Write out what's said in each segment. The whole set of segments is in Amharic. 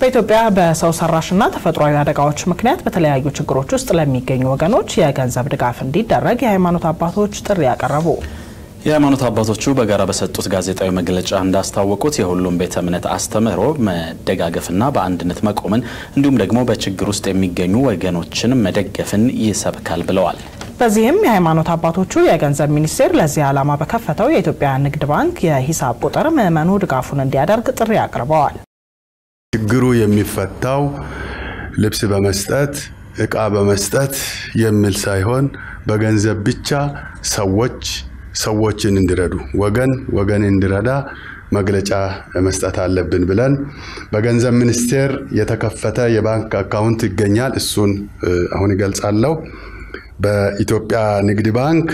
በኢትዮጵያ በሰው ሰራሽና ተፈጥሯዊ አደጋዎች ምክንያት በተለያዩ ችግሮች ውስጥ ለሚገኙ ወገኖች የገንዘብ ድጋፍ እንዲደረግ የሃይማኖት አባቶች ጥሪ ያቀረቡ። የሃይማኖት አባቶቹ በጋራ በሰጡት ጋዜጣዊ መግለጫ እንዳስታወቁት የሁሉም ቤተ እምነት አስተምህሮ መደጋገፍና በአንድነት መቆምን እንዲሁም ደግሞ በችግር ውስጥ የሚገኙ ወገኖችን መደገፍን ይሰብካል ብለዋል። በዚህም የሃይማኖት አባቶቹ የገንዘብ ሚኒስቴር ለዚህ ዓላማ በከፈተው የኢትዮጵያ ንግድ ባንክ የሂሳብ ቁጥር ምዕመኑ ድጋፉን እንዲያደርግ ጥሪ አቅርበዋል። ችግሩ የሚፈታው ልብስ በመስጠት እቃ በመስጠት የሚል ሳይሆን በገንዘብ ብቻ ሰዎች ሰዎችን እንዲረዱ ወገን ወገን እንዲረዳ መግለጫ መስጠት አለብን ብለን በገንዘብ ሚኒስቴር የተከፈተ የባንክ አካውንት ይገኛል። እሱን አሁን ይገልጻለሁ። በኢትዮጵያ ንግድ ባንክ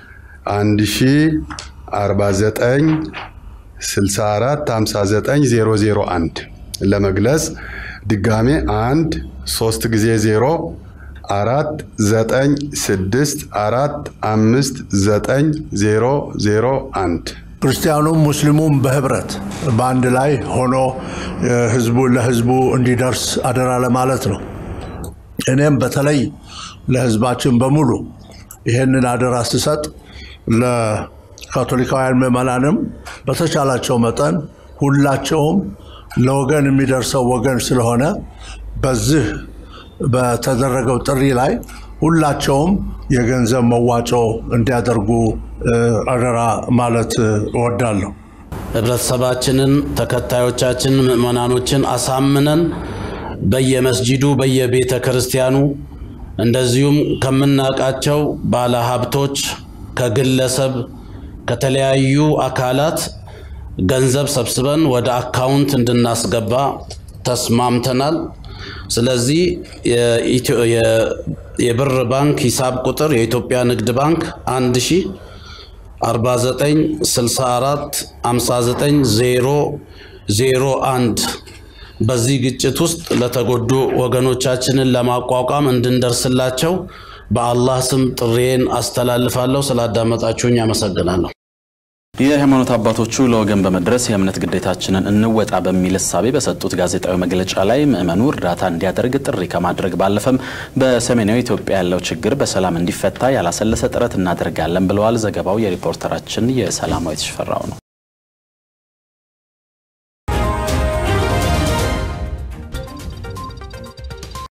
1049 64 59 001 ለመግለጽ ድጋሜ አንድ ሶስት ጊዜ ዜሮ አራት ዘጠኝ ስድስት አራት አምስት ዘጠኝ ዜሮ ዜሮ አንድ ክርስቲያኑም ሙስሊሙም በህብረት በአንድ ላይ ሆኖ ህዝቡ ለህዝቡ እንዲደርስ አደራ ለማለት ነው። እኔም በተለይ ለህዝባችን በሙሉ ይህንን አደራ ስሰጥ ለካቶሊካውያን ምዕመናንም በተቻላቸው መጠን ሁላቸውም ለወገን የሚደርሰው ወገን ስለሆነ በዚህ በተደረገው ጥሪ ላይ ሁላቸውም የገንዘብ መዋጮ እንዲያደርጉ አደራ ማለት እወዳለሁ። ህብረተሰባችንን፣ ተከታዮቻችን፣ ምዕመናኖችን አሳምነን በየመስጂዱ በየቤተ ክርስቲያኑ እንደዚሁም ከምናውቃቸው ባለ ሀብቶች ከግለሰብ ከተለያዩ አካላት ገንዘብ ሰብስበን ወደ አካውንት እንድናስገባ ተስማምተናል። ስለዚህ የብር ባንክ ሂሳብ ቁጥር የኢትዮጵያ ንግድ ባንክ 1 ሺ 49 64 59 001 በዚህ ግጭት ውስጥ ለተጎዱ ወገኖቻችንን ለማቋቋም እንድንደርስላቸው በአላህ ስም ጥሬን አስተላልፋለሁ። ስላዳመጣችሁኝ አመሰግናለሁ። የሃይማኖት አባቶቹ ለወገን በመድረስ የእምነት ግዴታችንን እንወጣ በሚል እሳቤ በሰጡት ጋዜጣዊ መግለጫ ላይ ምዕመኑ እርዳታ እንዲያደርግ ጥሪ ከማድረግ ባለፈም በሰሜናዊ ኢትዮጵያ ያለው ችግር በሰላም እንዲፈታ ያላሰለሰ ጥረት እናደርጋለን ብለዋል። ዘገባው የሪፖርተራችን የሰላማዊት ሽፈራው ነው።